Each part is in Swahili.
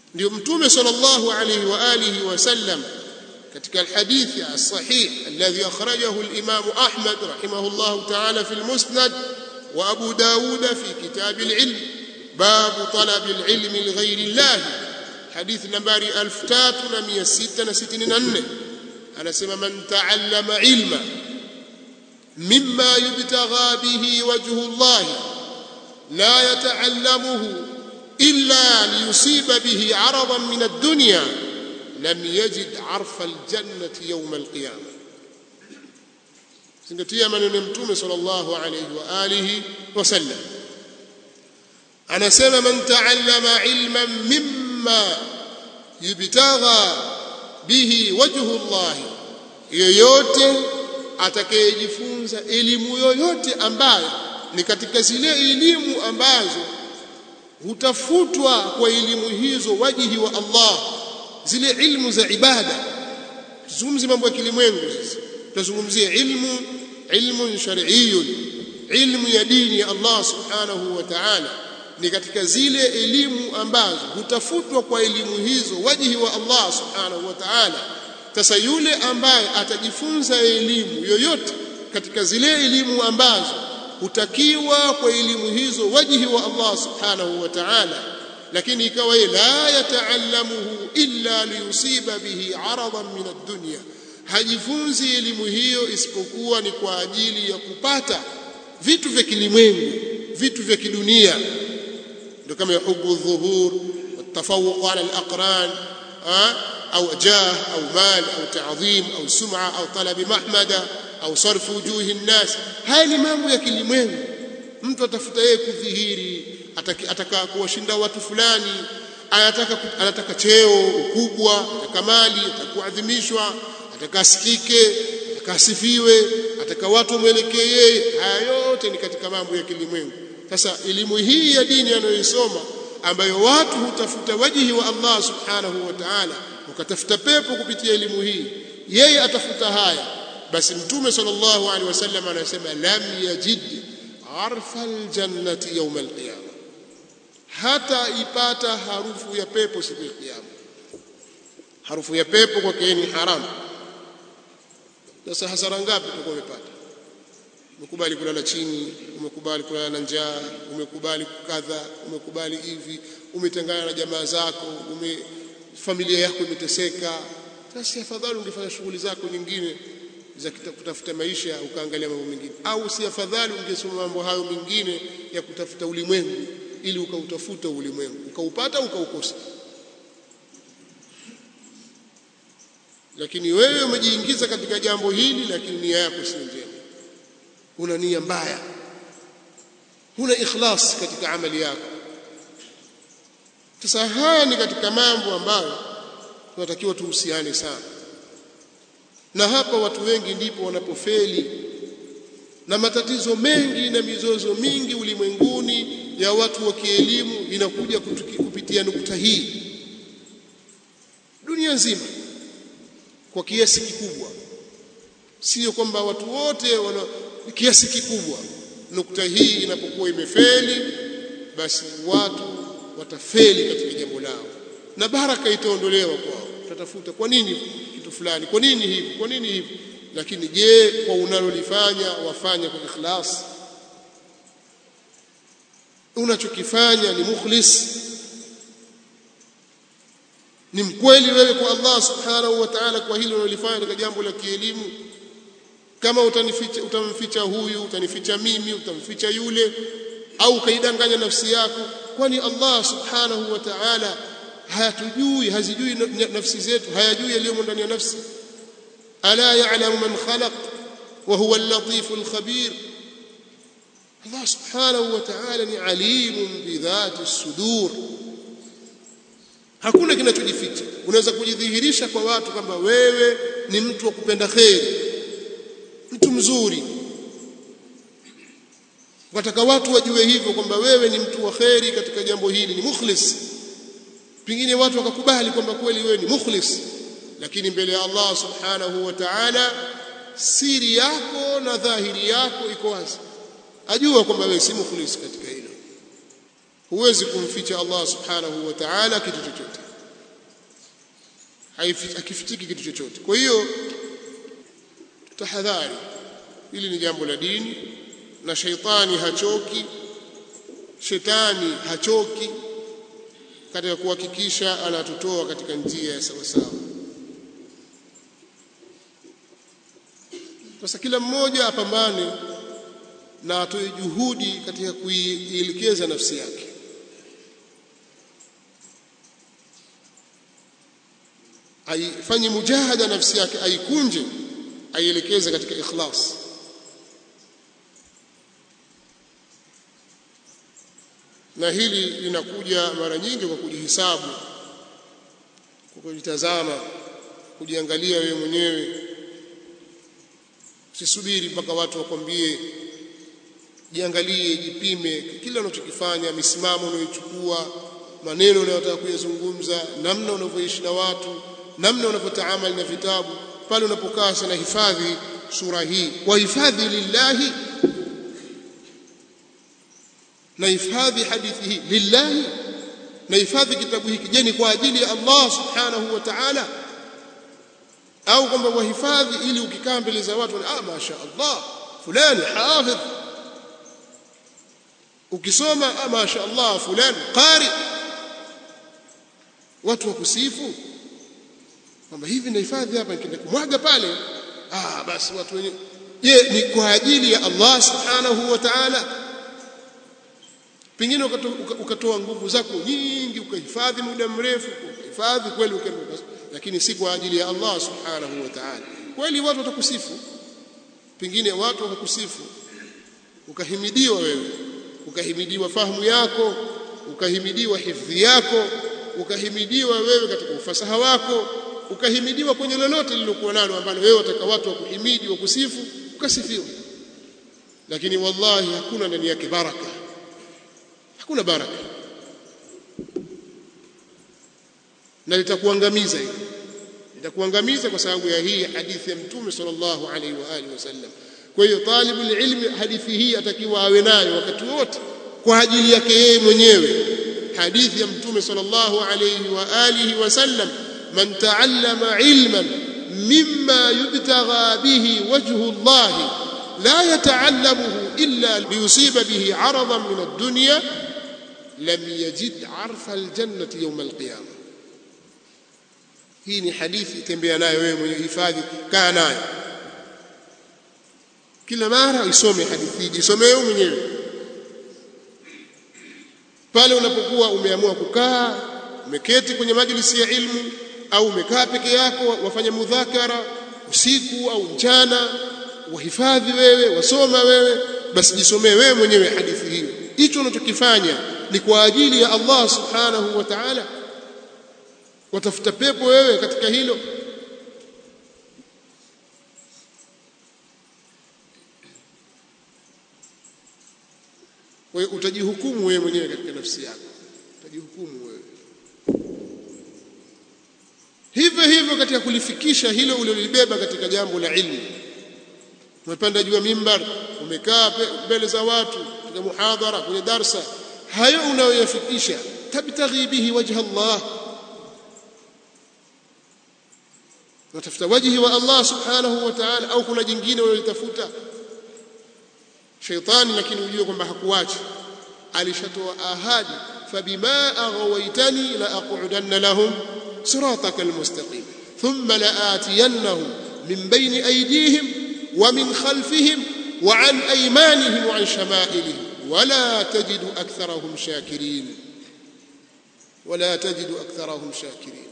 ndio mtume sallallahu alayhi wa alihi wasallam katika alhadithi as-sahih alladhi akhrajahu al-imam Ahmad rahimahullah ta'ala fi al-musnad wa Abu Dawud fi kitab al-ilm bab talab al-ilm li ghayri Allah hadith nambari 3664 anasema man ta'allama ilma mimma yubtagha bihi wajhu Allah la yata'allamuhu illa liyusiba bihi 'aradan min ad-dunya lam yajid 'arfa al-jannati yawm al-qiyamah zingatia maneno ya mtume sallallahu alayhi wa alihi wasallam anasema man ta'allama ilman mimma yubtagha bihi wajhu Allah yoyote atakayejifunza elimu yoyote ambayo ni katika zile elimu ambazo hutafutwa kwa elimu hizo wajihi wa Allah zile ilmu za ibada tuzungumzie mambo ya kilimwengu sasa tutazungumzia ilmu ilmu shar'iyyun ilmu ya dini ya Allah subhanahu wa ta'ala ni katika zile elimu ambazo hutafutwa kwa elimu hizo wajihi wa Allah subhanahu wa ta'ala sasa yule ambaye atajifunza elimu yoyote katika zile elimu ambazo hutakiwa kwa elimu hizo wajihi wa Allah subhanahu wa ta'ala lakini ikawa yeye la yataallamuhu illa liyusiba bihi aradan min ad-dunya hajifunzi elimu hiyo isipokuwa ni kwa ajili ya kupata vitu vya kilimwengu vitu vya kidunia ndio kama hubu dhuhur والتفوق على الأقران أو جاه أو مال أو تعظيم أو سمعة أو طلب محمدة أو صرف وجوه الناس haya ni mambo ya kilimwengu mtu atafuta yeye kudhihiri ataka kuwashinda watu fulani anataka anataka cheo ukubwa ataka mali atakuadhimishwa ataka asikike ataka asifiwe ataka watu wamwelekee yeye haya yote ni katika mambo ya kilimwengu sasa elimu hii ya dini anayoisoma ambayo watu hutafuta wajihi wa Allah subhanahu wa ta'ala ukatafuta pepo kupitia elimu hii yeye atafuta haya basi mtume sallallahu alaihi wasallam anasema lam yajid arfa aljannati yawm alqiyama hata ipata harufu ya pepo siku ya kiyama harufu ya pepo kwake ni haramu sasa hasara ngapi utakuwa umepata umekubali kulala chini umekubali kulala na njaa umekubali kadha umekubali hivi umetengana na jamaa zako ume familia yako imeteseka sasa afadhali ungefanya shughuli zako nyingine za kutafuta maisha ukaangalia mambo mengine au si afadhali ungesoma mambo hayo mengine ya kutafuta ulimwengu ili ukautafuta ulimwengu ukaupata ukaukosa lakini wewe umejiingiza katika jambo hili lakini nia yako si njema una nia mbaya huna ikhlas katika amali yako sasa haya ni katika mambo ambayo tunatakiwa tuhusiane sana na hapa watu wengi ndipo wanapofeli na matatizo mengi na mizozo mingi ulimwenguni ya watu wa kielimu inakuja kupitia nukta hii dunia nzima kwa kiasi kikubwa sio kwamba watu wote wana kiasi kikubwa nukta hii inapokuwa imefeli basi watu watafeli katika jambo lao na baraka itaondolewa kwao tatafuta kwa nini kitu fulani kwa nini hivi kwa nini hivi lakini je kwa unalolifanya wafanya kwa ikhlas unachokifanya ni mukhlis ni mkweli wewe kwa Allah subhanahu wa ta'ala kwa hilo unalofanya katika jambo la kielimu kama utanificha utamficha huyu utanificha mimi utamficha yule au ukaidanganya nafsi yako kwani Allah subhanahu wa ta'ala hayatujui hazijui nafsi zetu hayajui yaliyomo ndani ya nafsi ala ya'lamu man khalaq wa huwa al-latif al-khabir Allah subhanahu wa ta'ala ni alimun bi dhati as-sudur hakuna kinachojificha unaweza kujidhihirisha kwa watu kwamba wewe ni mtu wa kupenda kheri mtu mzuri wataka watu wajue hivyo kwamba wewe ni mtu wa kheri katika jambo hili ni mukhlis pengine watu wakakubali kwamba kweli wewe ni mukhlis lakini mbele ya Allah subhanahu wa ta'ala siri yako na dhahiri yako iko wazi ajua kwamba wewe si mukhlis katika hilo huwezi kumficha Allah subhanahu wa ta'ala kitu chochote hakifichiki kitu chochote kwa hiyo tahadhari hili ni jambo la dini na sheitani hachoki shetani hachoki katika kuhakikisha anatutoa katika njia ya sawasawa sasa kila mmoja apambane na atoe juhudi katika kuielekeza nafsi yake aifanye mujahada nafsi yake aikunje aielekeze katika ikhlas na hili linakuja mara nyingi kwa kujihisabu kwa kujitazama kujiangalia wewe mwenyewe usisubiri mpaka watu wakwambie jiangalie jipime kila unachokifanya misimamo unayochukua maneno unayotaka kuyazungumza namna unavyoishi na watu namna unavyotaamali na vitabu pale unapokaa sana hifadhi sura hii wahifadhi lillahi na hifadhi hadithi hii lillahi na hifadhi kitabu hiki je ni kwa ajili ya Allah subhanahu wa ta'ala au kwamba wahifadhi ili ukikaa mbele za watu ah masha Allah fulani hafidh ukisoma ah masha Allah fulani qari watu wakusifu kwamba hivi nahifadhi hapa nikienda kumwaga pale ah basi watu wenyewe je ni kwa ajili ya Allah subhanahu wa ta'ala pengine ukatoa nguvu zako nyingi ukahifadhi muda mrefu ukahifadhi kweli lakini si kwa ajili ya Allah subhanahu wa ta'ala kweli watu watakusifu pengine watu wakakusifu ukahimidiwa wewe ukahimidiwa fahamu yako ukahimidiwa hifdhi yako ukahimidiwa wewe katika ufasaha wako ukahimidiwa kwenye lolote lilokuwa nalo ambalo wewe wataka watu wakuhimidi wakusifu ukasifiwa lakini wallahi hakuna ndani yake baraka hakuna baraka na litakuangamiza hili litakuangamiza kwa sababu ya hii hadithi ya mtume sallallahu alaihi wa alihi wasallam kwa hiyo talibul ilmi hadithi hii atakiwa awe nayo wakati wote kwa ajili yake yeye mwenyewe hadithi ya mtume sallallahu alaihi wa alihi wasallam man taallama ilman mimma yubtagha bihi wajhu Allah la yataallamuhu illa liyusiba bihi aradan min ad-dunya lam yajid arfa al-jannati yawm al-qiyamah hii ni hadithi tembea nayo wewe mwenye hifadhi kaa nayo kila mara isome hadithi hii isome wewe mwenyewe pale unapokuwa umeamua kukaa umeketi kwenye majlisi ya ilmu au umekaa peke yako wafanya mudhakara usiku au mchana wahifadhi wewe wasoma wewe basi jisomee wewe mwenyewe hadithi hiyo hicho unachokifanya ni kwa ajili ya Allah subhanahu wa ta'ala watafuta pepo wewe katika hilo wewe utajihukumu wewe mwenyewe katika nafsi yako utajihukumu wewe hivyo hivyo katika kulifikisha hilo ulilobeba katika jambo la ilmu umepanda juu ya mimbar umekaa mbele za watu katika muhadhara kwenye darsa hayo unayoyafikisha tabtaghi bihi wajha Allah unatafuta wajhi wa Allah subhanahu wa ta'ala au kuna jingine unalitafuta shaitani lakini ujue kwamba hakuachi alishatoa ahadi fabima aghawaitani la aqudanna lahum صراطك المستقيم ثم لآتينهم من بين أيديهم ومن خلفهم وعن أيمانهم وعن شمائلهم ولا تجد أكثرهم شاكرين ولا تجد أكثرهم شاكرين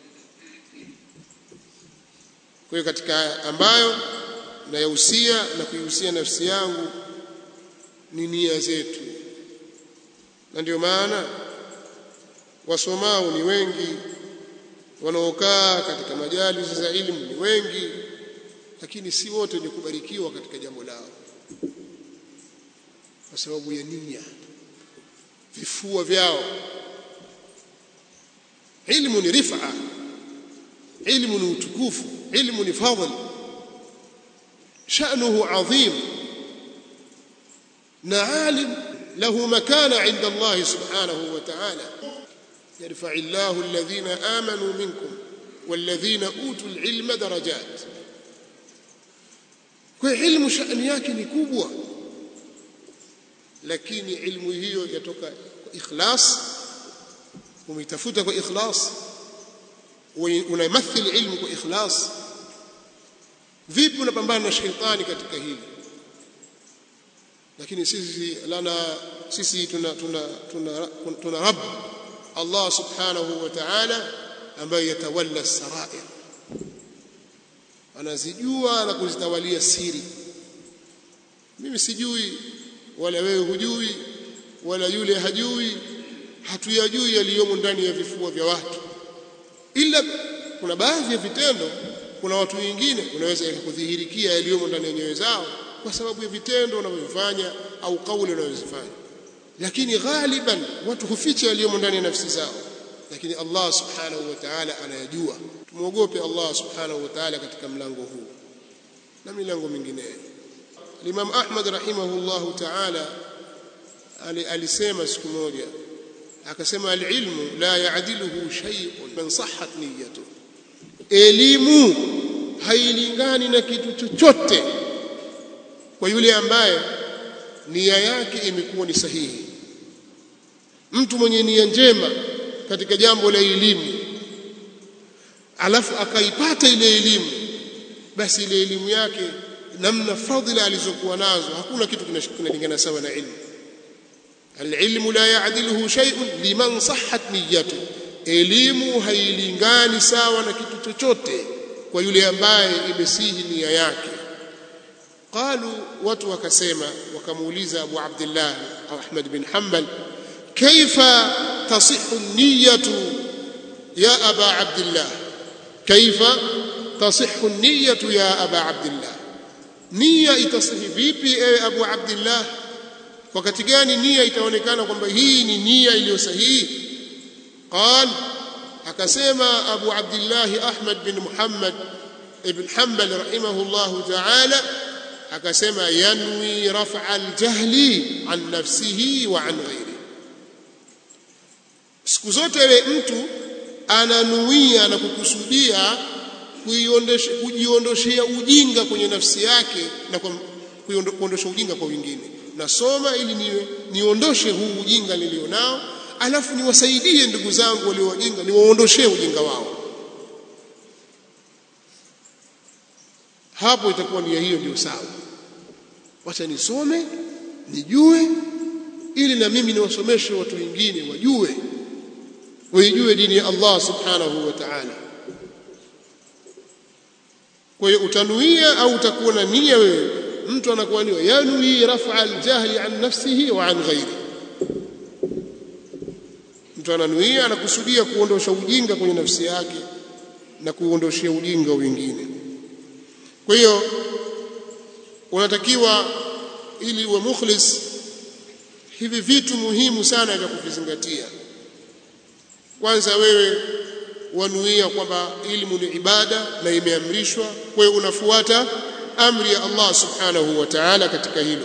kwa hiyo katika ambayo nayahusia na kuihusia nafsi yangu ni nia zetu na ndio maana wasomao ni wengi wanaokaa katika majalisi za elimu ni wengi lakini si wote wenye kubarikiwa katika jambo lao kwa sababu ya nia vifua vyao ilmu ni rifa ilmu ni utukufu ilmu ni fadhl sha'nuhu adhim na alim له مكانة عند الله سبحانه وتعالى يرفع الله الذين آمنوا منكم walladhina utul ilma darajat kwa ilmu shani yake ni kubwa lakini ilmu hiyo yatoka kwa ikhlas umeitafuta kwa ikhlas unamathil ilmu kwa ikhlas vipi unapambana na shetani katika hili lakini sisi lana sisi tuna tuna tuna, tuna rabb Allah subhanahu wa ta'ala ambaye yatawalla sarair anazijua na kuzitawalia siri mimi sijui wala wewe hujui wala yule hajui hatuyajui yaliyomo ndani ya vifua vya watu ila kuna baadhi ya vitendo kuna watu wengine unaweza kudhihirikia yaliyomo ndani ya nyoyo zao kwa sababu ya vitendo wanavyofanya au kauli wanazozifanya lakini ghaliban watu huficha yaliyomo ndani ya nafsi zao lakini Allah subhanahu wa ta'ala anayajua tumuogope Allah subhanahu wa ta'ala katika mlango huu na milango mingineyo Imam Ahmad rahimahullahu ta'ala alisema siku moja akasema alilmu la yaadiluhu shay'un man sahhat niyyatuhu elimu hailingani na kitu chochote kwa yule ambaye nia yake imekuwa ni sahihi mtu mwenye nia njema katika jambo la elimu alafu akaipata ile elimu basi ile elimu yake namna fadhila alizokuwa nazo hakuna kitu kinalingana sawa na ilmu alilmu la yaadiluhu shay'un liman sahhat niyyatu elimu hailingani sawa na kitu chochote kwa yule ambaye imesihi nia yake qalu watu wakasema wakamuuliza Abu Abdullah au Ahmad bin Hanbal kaifa tasihhu niyyatu ya Aba Abdullah kaifa tasihhu niyyatu ya Aba Abdullah nia itasihi vipi ewe Abu Abdullah wakati gani nia itaonekana kwamba hii ni nia iliyo sahihi قال akasema Abu Abdullah Ahmad bin Muhammad ibn Hanbal rahimahullah ta'ala akasema yanwi raf'a al-jahli an nafsihi wa an ghairi siku zote ile mtu ananuia na kukusudia kujiondoshea ujinga kwenye nafsi yake na kuondosha ujinga kwa wengine nasoma ili niwe niondoshe huu ujinga nilionao alafu niwasaidie ndugu zangu walio wajinga niwaondoshee ujinga wao hapo itakuwa nia hiyo ndio sawa wacha nisome nijue ili na mimi niwasomeshe watu wengine wajue waijue dini ya Allah subhanahu wa ta'ala kwa hiyo utanuia au utakuwa na nia wewe mtu anakuwa ni yanwi raf'a al-jahli an nafsihi wa an ghairi mtu ananuia anakusudia kuondosha ujinga kwenye nafsi yake na kuondoshia ujinga wengine kwa hiyo unatakiwa ili uwe mukhlis hivi vitu muhimu sana vya kuvizingatia kwanza wewe wanuia kwamba ilmu ni ibada na imeamrishwa kwa hiyo unafuata amri ya Allah subhanahu wa ta'ala katika hilo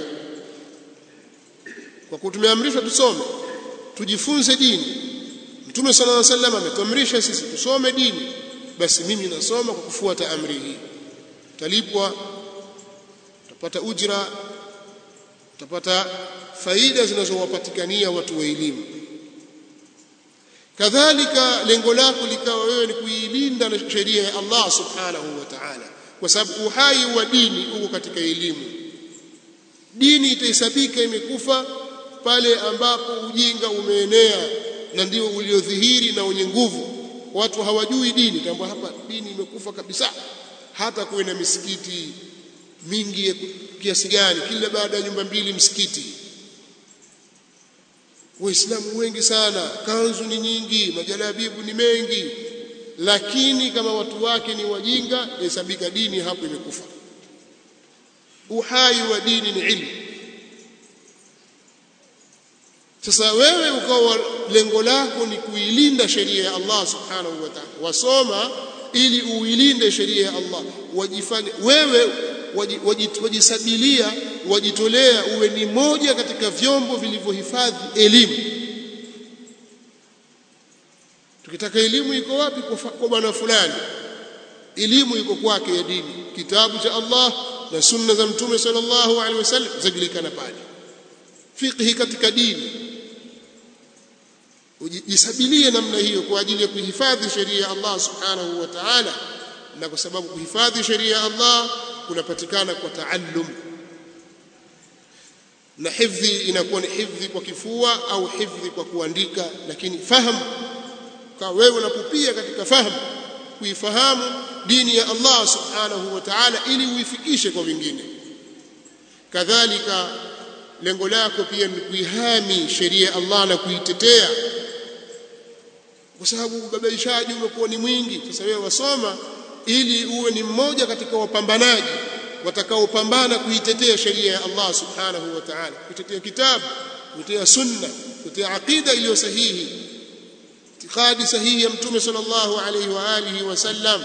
kwa kuwa tumeamrishwa tusome tujifunze dini Mtume sallallahu alaihi wasallam ametuamrisha sisi tusome dini basi mimi nasoma kwa kufuata amri hii talipwa utapata ujira utapata faida zinazowapatikania watu wa elimu kadhalika lengo lako likawa wewe ni kuilinda na sheria ya Allah subhanahu wa ta'ala kwa sababu uhai wa dini uko katika elimu dini itahesabika imekufa pale ambapo ujinga umeenea na ndio uliodhihiri na wenye nguvu watu hawajui dini tambua hapa dini imekufa kabisa hata kuwe na misikiti mingi kiasi gani kila baada ya nyumba mbili msikiti waislamu wengi sana kanzu ni nyingi majalabibu ni mengi lakini kama watu wake ni wajinga hesabika dini hapo imekufa uhai wa dini ni ilmu sasa wewe ukawa lengo lako ni kuilinda sheria ya Allah subhanahu wa ta'ala wasoma ili uilinde sheria ya Allah wajifanye wewe wajisabilia wajitolea uwe ni moja katika vyombo vilivyohifadhi elimu tukitaka elimu iko wapi kwa bwana fulani elimu iko kwake ya dini kitabu cha Allah na sunna za mtume sallallahu alaihi wasallam zajulikana pale fiqhi katika dini ujisabilie namna hiyo kwa ajili ya kuhifadhi sheria ya Allah subhanahu wa ta'ala na kwa sababu kuhifadhi sheria ya Allah kunapatikana kwa taallum na hifdhi inakuwa ni hifdhi kwa kifua au hifdhi kwa kuandika lakini fahamu kwa wewe unapupia katika fahamu kuifahamu dini ya Allah subhanahu wa ta'ala ili uifikishe kwa wengine kadhalika lengo lako pia ni kuihami sheria ya Allah na kuitetea kwa sababu ubabaishaji umekuwa ni mwingi sasa wewe wasoma ili uwe ni mmoja katika wapambanaji watakaopambana kuitetea sheria ya Allah subhanahu wa ta'ala kuitetea kitabu kuitetea sunna kuitetea aqida iliyo sahihi itikadi sahihi ya mtume sallallahu alayhi wa alihi wasallam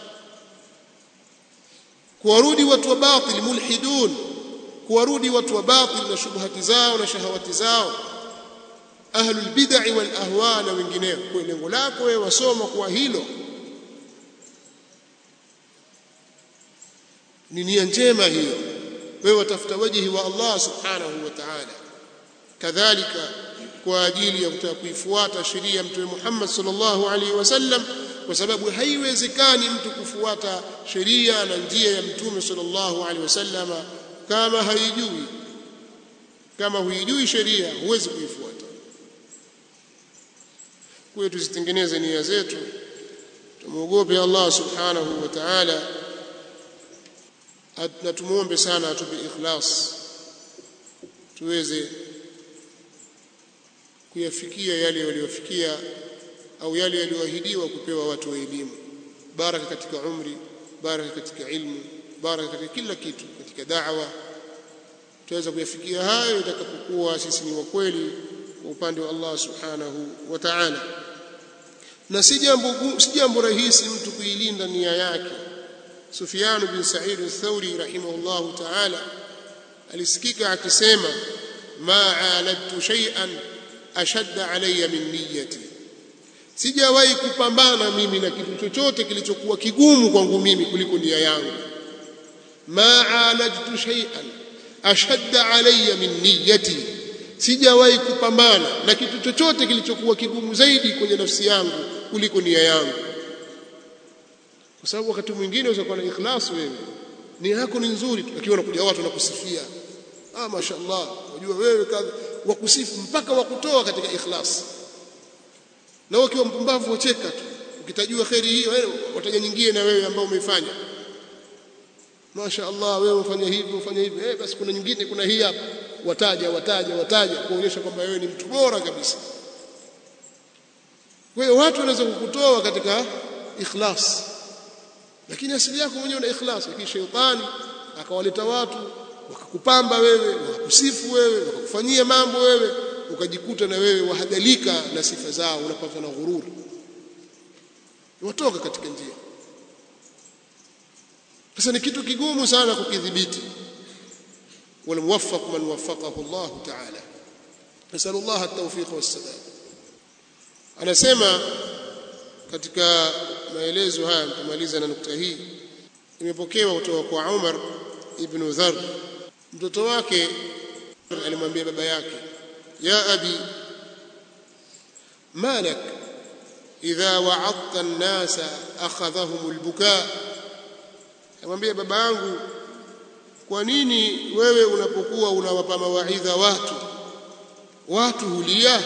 kuwarudi watu wa batil mulhidun kuwarudi watu wa batil na shubhati zao na shahawati zao ahlul bid'ah wal ahwa na wengineo kwa lengo lako wewe wasoma kwa hilo ni nia njema hiyo wewe watafuta wajihi wa Allah subhanahu wa ta'ala kadhalika kwa ajili ya kutaka kuifuata sheria ya mtume Muhammad sallallahu alaihi wasallam kwa sababu haiwezekani mtu kufuata sheria na njia ya mtume sallallahu alaihi wasallam kama haijui kama huijui sheria huwezi kuifuata kwa tuzitengeneze nia zetu tumuogope Allah subhanahu wa ta'ala na tumuombe sana atupe ikhlas tuweze kuyafikia yale waliofikia au yale yaliyoahidiwa kupewa watu wa elimu baraka katika umri baraka katika ilmu baraka katika kila kitu katika da'wa tuweza kuyafikia hayo itakapokuwa sisi ni wa kweli kwa upande wa Allah subhanahu wa ta'ala na si jambo si jambo rahisi mtu kuilinda nia yake Sufyan bin Sa'id al-Thawri rahimahullahu ta'ala alisikika akisema ma aladtu shay'an ashadda alayya min niyyati sijawahi kupambana mimi na kitu chochote kilichokuwa kigumu kwangu mimi kuliko nia yangu ma alajtu shay'an ashadda alayya min niyyati sijawahi kupambana na kitu chochote kilichokuwa kigumu zaidi kwenye nafsi yangu kuliko nia yangu kwa sababu wakati mwingine unaweza kuwa na ikhlas wewe nia yako ni nzuri lakini wanakuja watu wanakusifia ah mashaallah unajua wewe kadha wakusifu mpaka wakutoa katika ikhlas na wewe ukiwa mpumbavu wacheka tu ukitajua khairi hiyo wewe wataja nyingine na wewe ambao umeifanya mashaallah wewe ufanya hivi ufanya hivi eh basi kuna nyingine kuna hii hapa wataja wataja wataja kuonyesha kwamba wewe ni mtu bora kabisa kwa hiyo watu wanaweza kukutoa katika ikhlas lakini asili yako mwenyewe una ikhlas lakini sheitani akawaleta watu wakakupamba wewe wakakusifu wewe wakakufanyia mambo wewe ukajikuta na wewe wahadhalika na sifa zao unapata na ghururi watoka katika njia sasa ni kitu kigumu sana kukidhibiti والموفق من وفقه الله تعالى نسأل الله التوفيق والسداد anasema katika maelezo haya nitamaliza na nukta hii imepokewa kutoka kwa Umar ibn Dharr mtoto wake alimwambia baba yake ya abi malak idha wa'adta an-nasa akhadhahum al-bukaa amwambia baba yangu kwa nini wewe unapokuwa unawapa mawaidha watu watu hulia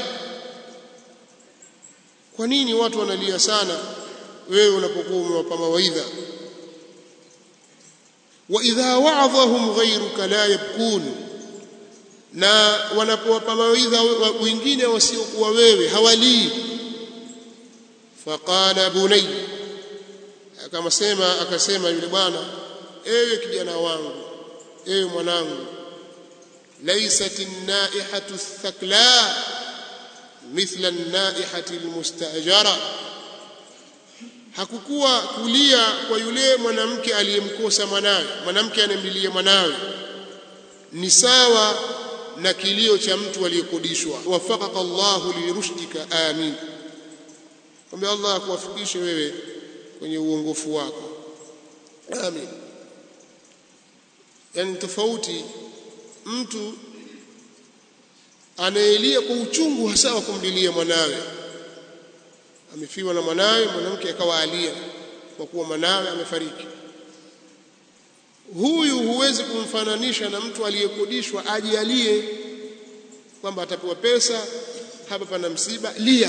kwa nini watu wanalia sana wewe unapokuwa umewapa mawaidha wa idha wa'adhahum ghayruka la yabkun na wanapowapa mawaidha wengine wasiokuwa wewe hawalii faqala bunay akamasema akasema yule bwana ewe kijana wangu ewe mwanangu laysat an-naihatu ath-thakla mithla an-naihati al-mustajara hakukuwa kulia kwa yule mwanamke aliyemkosa mwanawe mwanamke anemlilia mwanawe ni sawa na kilio cha mtu aliyekodishwa wafaqaka Allahu lirushdika amin kwamba Allah akuwafikishe wewe kwenye uongofu wako amin yani tofauti mtu anaelia kwa uchungu hasa wa kumlilia mwanawe amefiwa na mwanawe mwanamke akawa alia kwa kuwa mwanawe amefariki huyu huwezi kumfananisha na mtu aliyekodishwa aje alie kwamba atapewa pesa hapa pana msiba lia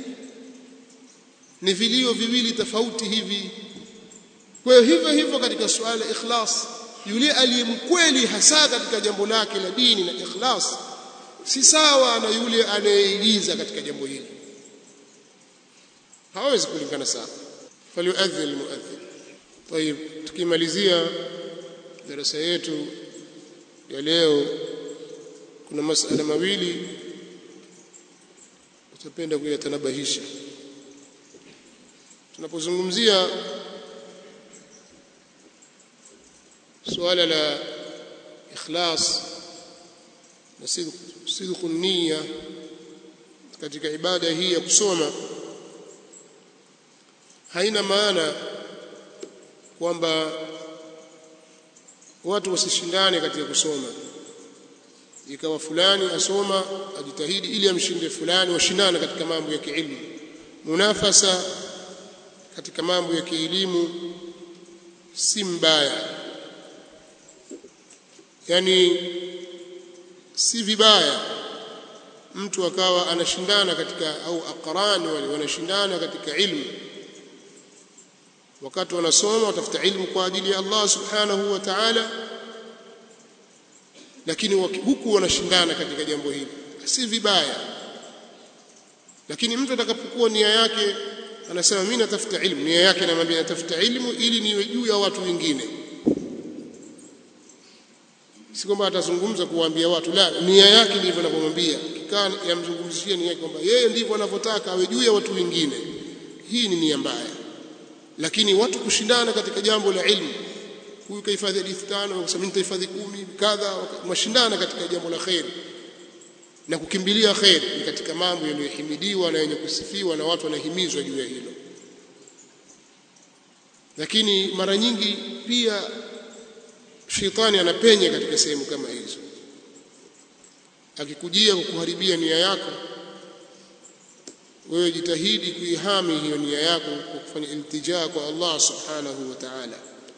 ni vilio viwili tofauti hivi kwa hiyo hivyo hivyo katika suala ikhlas yule aliyemkweli hasa katika jambo lake la dini na ikhlas si sawa na yule anayeigiza katika jambo hili hawezi kulingana sawa falyuadhin almuadhin طيب tukimalizia darasa yetu ya leo kuna masala mawili tutapenda kuyatanabahisha tunapozungumzia suala la ikhlas na sidqu nia katika ibada hii ya kusoma haina maana kwamba watu wasishindane katika kusoma ikawa fulani asoma ajitahidi ili amshinde fulani washindane katika mambo ya kiilmu munafasa katika mambo ya kielimu si mbaya yani si vibaya mtu akawa anashindana katika au aqrani wale wanashindana katika ilmu wakati wanasoma watafuta ilmu kwa ajili ya Allah subhanahu wa ta'ala lakini huku wanashindana katika jambo hili si vibaya lakini mtu atakapokuwa nia yake anasema mimi natafuta ilmu nia yake anamwambia natafuta ilmu ili niwe juu ya watu wengine si kwamba atazungumza kuwaambia watu la nia yake ndivyo anavyomwambia kikaa yamzungumzishia nia yake kwamba yeye ndivyo anavyotaka awe juu ya watu wengine hii ni nia mbaya lakini watu kushindana katika jambo la ilmu huyu kahifadhi hadithi tano akasema mimi nitahifadhi kumi kadha mashindana katika jambo la khair na kukimbilia khair ni katika mambo yaliyohimidiwa na yenye kusifiwa na watu wanahimizwa juu ya hilo lakini mara nyingi pia shetani anapenya katika sehemu kama hizo akikujia kukuharibia nia yako wewe jitahidi kuihami hiyo nia yako kwa kufanya iltijaa kwa Allah subhanahu wa ta'ala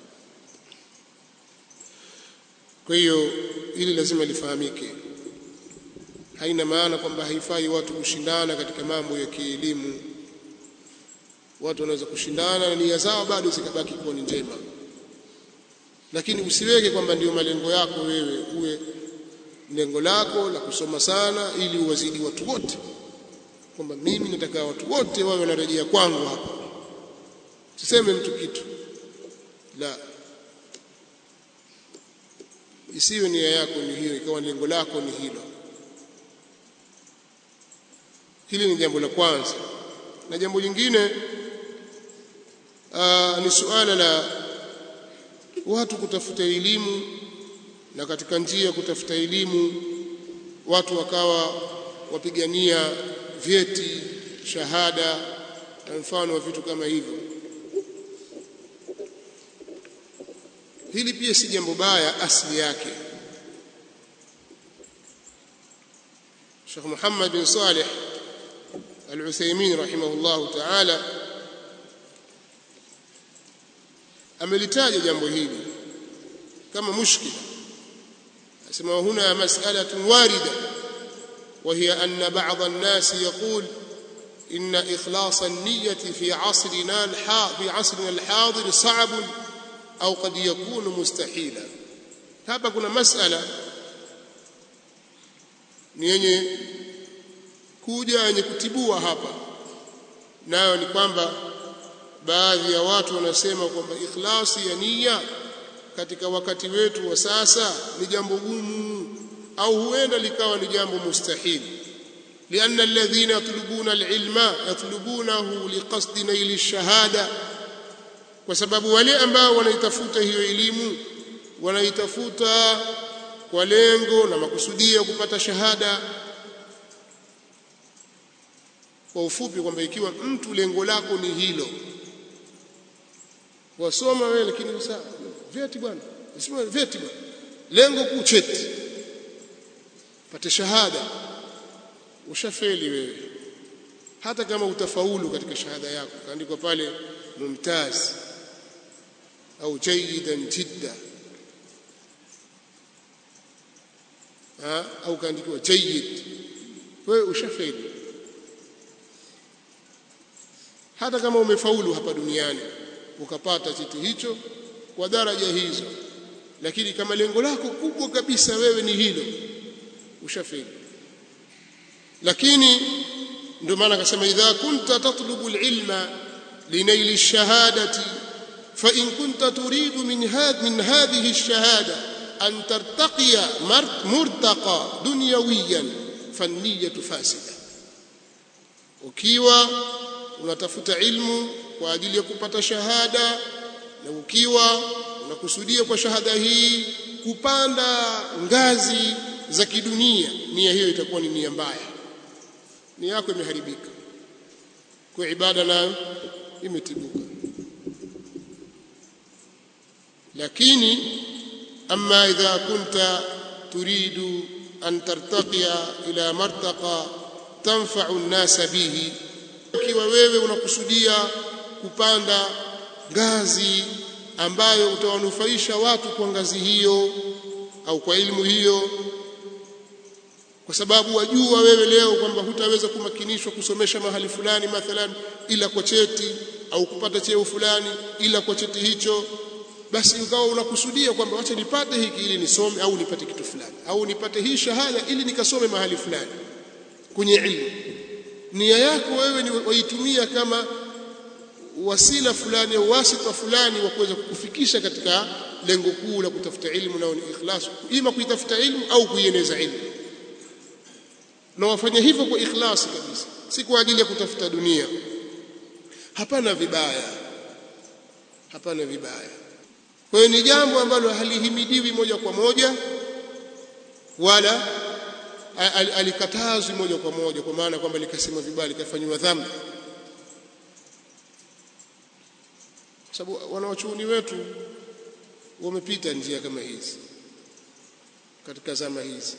kwa hiyo ili lazima lifahamike haina maana kwamba haifai watu kushindana katika mambo ya kielimu watu wanaweza kushindana na nia zao bado zikabaki kuwa ni njema lakini usiweke kwamba ndio malengo yako wewe uwe lengo lako la kusoma sana ili uwazidi watu wote kwamba mimi nataka watu wote wawe wanarejea kwangu hapa tuseme mtu kitu la isiwe nia yako ni hiyo ikawa lengo lako ni hilo hili ni jambo la kwanza na jambo lingine aa, ni suala la watu kutafuta elimu na katika njia ya kutafuta elimu watu wakawa wapigania vyeti shahada na mfano wa vitu kama hivyo hili pia si jambo baya asili yake Sheikh Muhammad bin Saleh Al-Uthaymeen rahimahullahu ta'ala amelitaja jambo hili kama mushkila asema huna mas'alatun warida وهي أن بعض الناس يقول إن إخلاص النية في عصرنا في عصرنا الحاضر صعب أو قد يكون مستحيلا hapa kuna masala ni yenye kuja yenye kutibua hapa nayo ni kwamba baadhi ya watu wanasema kwamba ikhlasi ya nia katika wakati wetu wa sasa ni jambo gumu au huenda likawa ni jambo mustahili لأن الذين يطلبون العلم يطلبونه لقصد نيل الشهادة kwa sababu wale ambao wanaitafuta hiyo elimu wanaitafuta kwa lengo na makusudio ya kupata shahada kwa ufupi kwamba ikiwa mtu lengo lako ni hilo wasoma wewe lakini sasa vyeti bwana sema vyeti bwana lengo kuu cheti pate shahada ushafeli wewe hata kama utafaulu katika shahada yako kaandikwa pale mumtaz au jayidan jidda ha? au kaandikiwa jayyid wewe ushafeli hata kama umefaulu hapa duniani ukapata cheti hicho kwa daraja hizo lakini kama lengo lako kubwa kabisa wewe ni hilo ushafeli lakini ndio maana akasema idha kunta tatlubu alilma linaili ash-shahadati fa in kunta turidu min hadh min hadhihi ash-shahada an tartaqiya murtaqa dunyawiyan fanniyatu fasida ukiwa unatafuta ilmu kwa ajili ya kupata shahada na ukiwa unakusudia kwa shahada hii kupanda ngazi za kidunia nia hiyo itakuwa ni nia mbaya nia yako imeharibika kwa ibada nayo imetibuka lakini ama idha kunta turidu an tartaqiya ila martaqa tanfa'u an-nasa bihi ukiwa wewe unakusudia kupanda ngazi ambayo utawanufaisha watu kwa ngazi hiyo au kwa elimu hiyo kwa sababu wajua wewe leo kwamba hutaweza kumakinishwa kusomesha mahali fulani mathalan ila kwa cheti au kupata cheo fulani ila kwa cheti hicho basi ukawa unakusudia kwamba wacha nipate hiki ili nisome au nipate kitu fulani au nipate hii shahada ili nikasome mahali fulani kwenye ilmu nia yako wewe ni waitumia kama wasila fulani au wasita fulani wa kuweza kukufikisha katika lengo kuu la kutafuta ilmu nao ni ikhlas ima kuitafuta ilmu au kuieneza ilmu na wafanya hivyo kwa ikhlasi kabisa si kwa ajili ya kutafuta dunia hapana vibaya hapana vibaya kwa hiyo ni jambo ambalo halihimidiwi moja kwa moja wala alikatazwi moja kwa moja kwa maana kwamba likasema vibaya likafanywa dhambi kwa sababu wanawachuoni wetu wamepita njia kama hizi katika zama hizi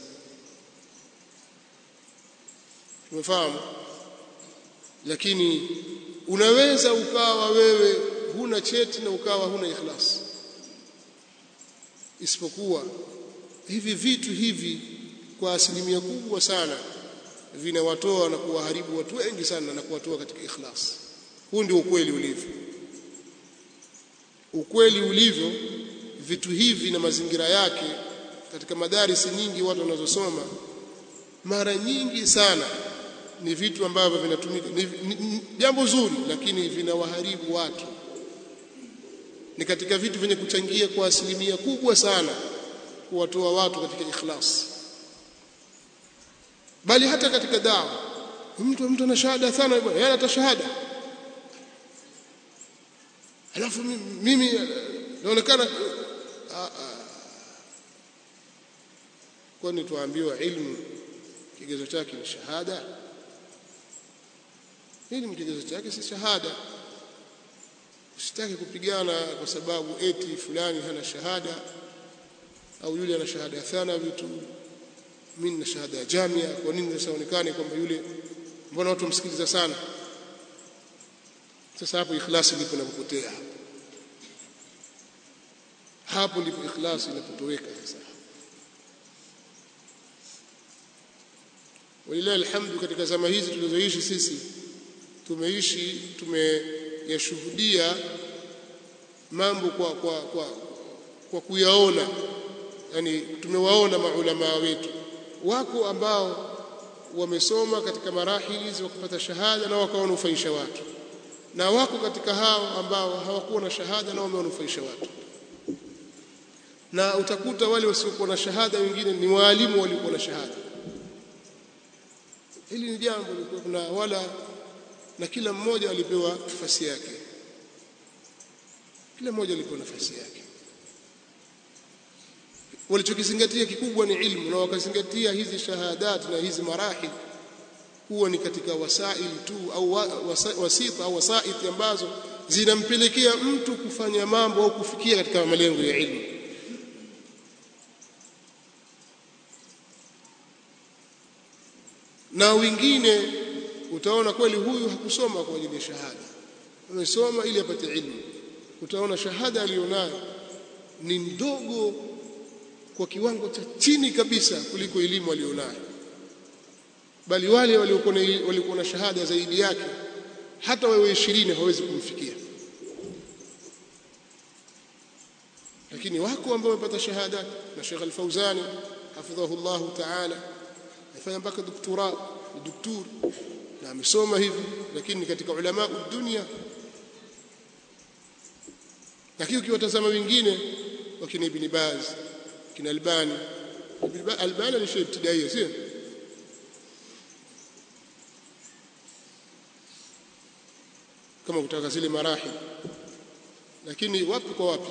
tumefahamu lakini unaweza ukawa wewe huna cheti na ukawa huna ikhlas isipokuwa hivi vitu hivi kwa asilimia kubwa sana vinawatoa na kuwaharibu watu wengi sana na kuwatoa katika ikhlas huu ndio ukweli ulivyo ukweli ulivyo vitu hivi na mazingira yake katika madarisi nyingi watu wanazosoma mara nyingi sana ni vitu ambavyo vinatumika ni, ni, ni jambo zuri lakini vinawaharibu watu ni katika vitu vyenye kuchangia kwa asilimia kubwa sana kuwatoa watu katika ikhlas bali hata katika dawa mtu mtu ana shahada sana bwana yeye ana shahada alafu mimi naonekana kwani tuambiwa ilmu kigezo chake ni shahada hili kigezo chake si shahada usitaki kupigana kwa sababu eti fulani hana shahada au yule ana shahada ya thanawi tu mimi na shahada ya jamia kwa nini nasionekane kwamba yule mbona watu wamsikiliza sana sasa hapo ikhlasi ndipo inapopotea hapo ndipo ikhlasi inapotoweka sasa walilahi alhamdu katika zama hizi tulizoishi sisi tumeishi tumeyashuhudia mambo kwa kwa kwa, kwa kuyaona yani tumewaona maulama wetu wako ambao wamesoma katika marahili hizi wakapata shahada na wakawanufaisha watu na wako katika hao ambao hawakuwa na shahada na wamewanufaisha watu na utakuta wale wasiokuwa na shahada wengine ni waalimu waliokuwa na shahada hili ni jambo lilikuwa kuna wala na kila mmoja alipewa nafasi yake kila mmoja alipewa nafasi yake walichokizingatia kikubwa ni ilmu na wakazingatia hizi shahadat na hizi marahil huwa ni katika wasaili tu au wasita au wasaiti ambazo zinampelekea mtu kufanya mambo au kufikia katika malengo ya ilmu na wengine utaona kweli huyu hakusoma kwa ajili ya shahada amesoma ili apate ilmu utaona shahada aliyonayo ni ndogo kwa kiwango cha chini kabisa kuliko elimu aliyonayo bali wale waliokuwa walikuwa na shahada zaidi yake hata wewe ishirini hawezi kumfikia lakini wako ambao wamepata shahada na Sheikh Al-Fauzani hafidhahu Allah ta'ala afanya mpaka doktora doktor na amesoma hivi lakini katika ulama dunia lakini ukiwatazama wengine wakina Ibn Baz kina Albani Albani ni sheikh ibtidaia sio kama kutaka zile marahi lakini wapi kwa wapi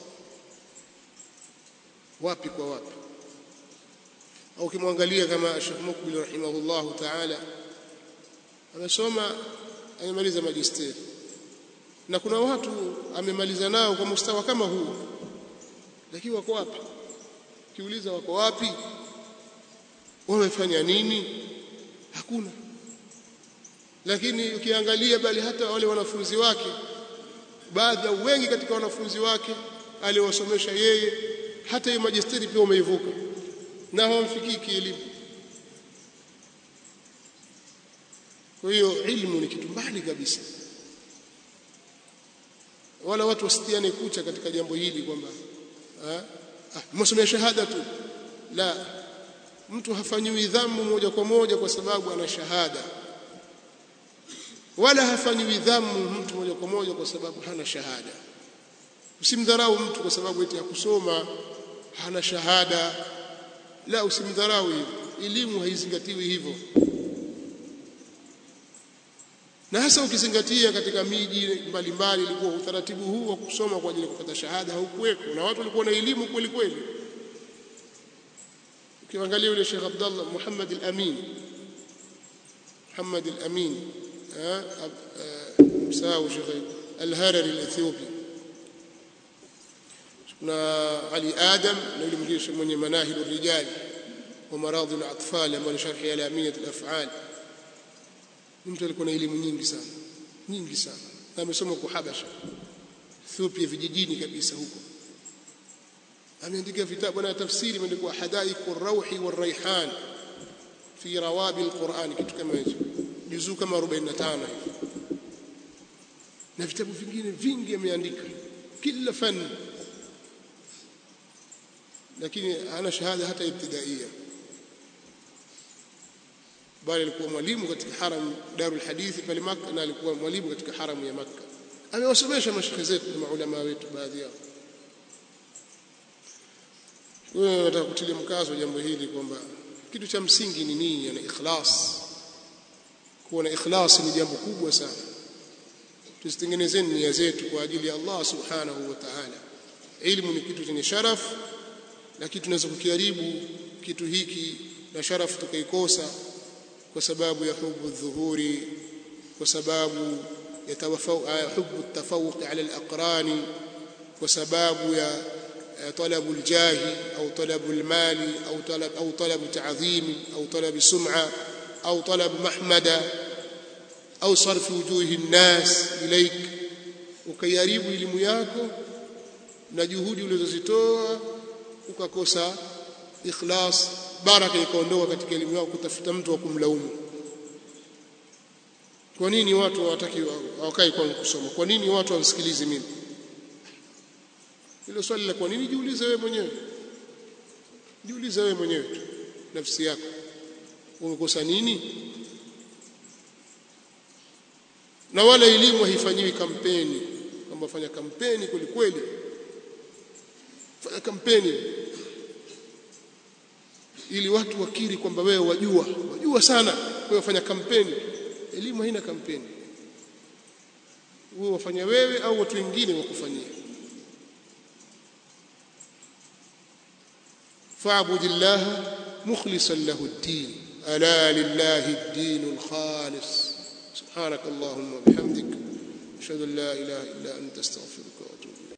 wapi kwa wapi au ukimwangalia kama Sheikh Mukbil rahimahullah ta'ala amesoma amemaliza magister na kuna watu amemaliza nao kwa mustawa kama huu lakini wako wapi kiuliza wako wapi wamefanya nini hakuna lakini ukiangalia bali hata wale wanafunzi wake baadhi ya wengi katika wanafunzi wake aliowasomesha yeye hata hiyo majisteri pia wameivuka na hawamfikii kielimu kwa hiyo ilmu ni kitu mbali kabisa wala watu wasitiane kucha katika jambo hili kwamba ah msomea shahada tu la mtu hafanyiwi dhammu moja kwa moja kwa sababu ana shahada wala hafanyiwi dhammu mtu moja kwa moja kwa sababu hana shahada usimdharau mtu kwa sababu eti hakusoma hana shahada la usimdharau hivyo elimu haizingatiwi hivyo na hasa ukizingatia katika miji mbalimbali ilikuwa utaratibu huu wa kusoma kwa ajili ya kupata shahada haukuweko na watu walikuwa na elimu kweli kweli ukiangalia yule Sheikh Abdullah Muhammad al-Amin Muhammad al-Amin msahau Sheikh al-Harari al-Ethiopi na Ali Adam na yule mwingine mwenye manahil ar-rijal wa maradhi al-atfal ambayo ni sharhi al-amiyat al-af'al mtu alikuwa na elimu nyingi sana nyingi sana na amesoma kwa Habasha Ethiopia vijijini kabisa huko ameandika vitabu na tafsiri imeandikwa hadaiqu ar-rawhi war-rayhan fi rawabi al-Qur'an kitu kama hicho juzuu kama 45 hivi na vitabu vingine vingi ameandika kila fani lakini hana shahada hata ibtidaia bali alikuwa mwalimu katika haram Darul Hadithi pale Makka na alikuwa mwalimu katika haramu ya Makka amewasomesha mashekhe zetu na maulama wetu baadhi yao wewe nataka kutilia mkazo jambo hili kwamba kitu cha msingi ni nini na ikhlas kuwa na ikhlas ni jambo kubwa sana tusitengenezeni nia zetu kwa ajili ya Allah subhanahu wa ta'ala ilmu ni kitu chenye sharafu lakini tunaweza kukiharibu kitu hiki na sharafu tukaikosa kwa sababu ya hubu dhuhuri kwa sababu ya hubu tafawuq ala al-aqrani kwa sababu ya طلب الجاه أو طلب المال أو طلب أو طلب تعظيم أو طلب سمعة أو طلب محمدة أو صرف وجوه الناس إليك ukiharibu elimu yako na juhudi ulizozitoa ukakosa ikhlas baraka ikaondoka katika elimu yako kutafuta mtu wa kumlaumu kwa nini watu hawataki hawakai kwa kusoma kwa nini watu wamsikilize mimi hilo swali la kwa nini jiulize wewe mwenyewe jiulize wewe mwenyewe tu nafsi yako umekosa nini na wala elimu haifanyiwi kampeni kwamba fanya kampeni kweli kweli fanya kampeni ili watu wakiri kwamba wewe wajua wajua sana wewe fanya kampeni elimu haina kampeni wewe wafanya wewe au watu wengine wakufanyia fa'budillaha mukhlishan lahu ad-din ألا لله الدين الخالص سبحانك اللهم وبحمدك أشهد أن لا إله إلا أنت استغفرك